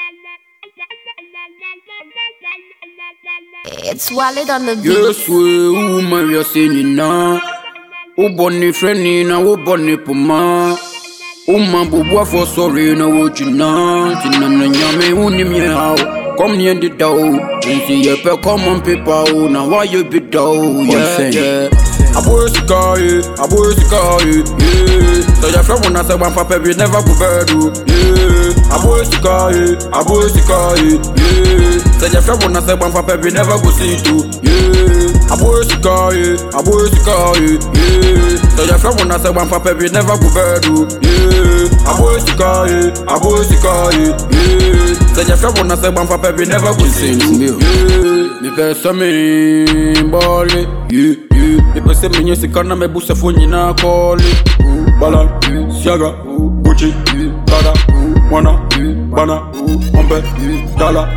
It's Walid on the beat. Yes, we woman, we are singing now. O bonny friendly na o bonny puma. O man bubwa for sorry na o china. Tina na nyame uni mi how. Come near the door. See ye pe common people. Now why you be dough? Yeah, yeah. Abo sikaye, abo sikaye, yeah. So your friend wanna say one papa we never go bedu, yeah. Abo sikaye, abo sikaye, yeah. So your friend wanna say one papa we never go see too, yeah. Abo sikaye, abo sikaye, yeah. So your friend wanna say one papa we never go bedu, yeah. Abo sikaye, abo sikaye, yeah. So your friend wanna say one papa we never go see too, yeah. Me pesa me bole, yeah, yeah. Me pesa me nyesika na me busa fo nyina kole. Bala, siaga, Gucci, Prada, Wana, Bana, Ombe, Dala.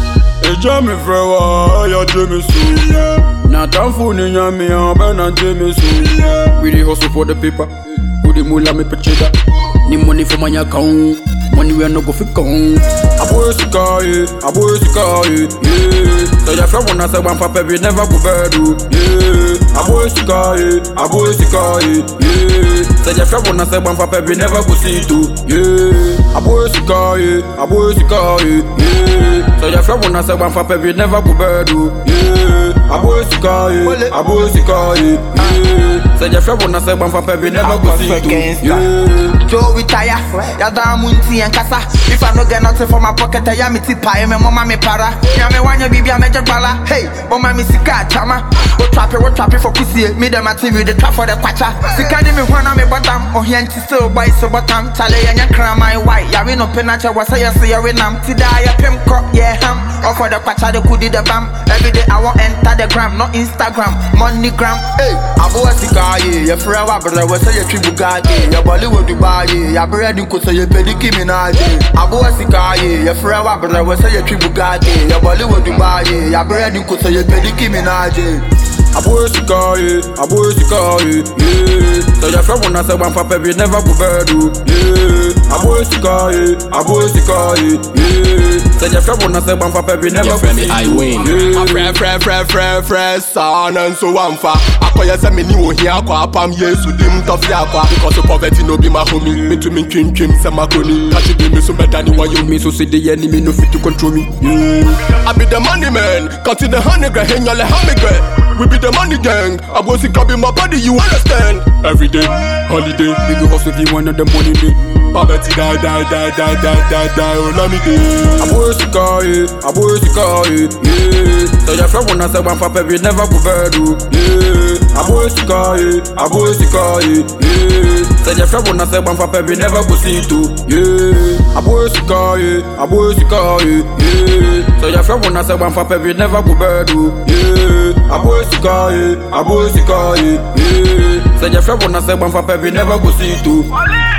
Eja mi fẹ́ wá, ya jẹ́ mi sùn. Na tanfo ni yan mi hàn, bẹ́ẹ̀ na jẹ́ mi sùn. We dey hustle for the paper, we dey mula mi pẹ̀chẹ́dá. Ni money for my account, money wey I no go fit count. Abo esika ye, abo esika ye, yeah. So your friend wanna say one papa we never go bedu, yeah. Abo esika ye, abo esika ye, yeah. So your friend wanna say one papa we never go see too, yeah. Abo esika ye, abo esika ye, yeah. So your friend wanna say one papa we never go bedu, yeah. Abo esika ye, abo esika ye, yeah. So your friend wanna say one papa we never go see too, yeah. Joe retire, yada munti and kasa. If I no get nothing for my pocket, I am it pie, me mama me para. Ya me wanya bibi a major bala. Hey, mama me sika chama. What trap it, what trap it for pussy? Me them a TV, the trap for the kwacha. Sika di me wana me bottom, oh here still boy so bottom. Chale ya kra my white. Ya we no penacha was say say ya we nam. Tida ya pim crop, yeah ham. Or for the kwacha the kudi the bam. Every day I want enter the gram, not Instagram, money gram. Hey, abo sika ye, ya frewa brother we say ya tribu gage. Ya Bollywood Dubai ye, ya bread ko say ya pediki minaje. Abo sika ye, ya frewa brother we say ya tribu gage. Ya Bollywood Dubai ye, ya bread ko say ya pediki minaje. Abo esika ye, abo esika ye, yeah. So your friend wanna say one papa we never go bedu, yeah. Abo esika ye, abo esika ye, yeah. So your friend wanna say one papa we never Your go friend me, see I too, win. yeah. Afrɛ frɛ frɛ frɛ frɛ saa na nso wamfa akɔyɛ sɛ meni ohia akɔ apam yesu dim tɔfe akɔ because poverty no be my homie metumi ntwintwim sɛ makoni kakye de me so mɛdane wayɛ Me so say the enemy no fit to control me, yeah. I be the money man, cut to the honey girl, hang your honey girl. We be the money gang, I go see be my body, you understand? Every day, holiday, We go hustle if you want the money day. poverty die, die, die, die, die, die, die, oh, let me day. Abo esika ye, abo esika ye, yeah. So your friend wanna say one papa we never go bedu, yeah. Abo esika ye, abo esika ye, yeah. So your friend wanna say one papa we never go see too, yeah. Abo esika ye, abo esika ye, yeah. So your friend wanna say one papa we never go bedu, yeah. Abo esika ye, abo esika ye, yeah. So your friend wanna say one papa we never go see too.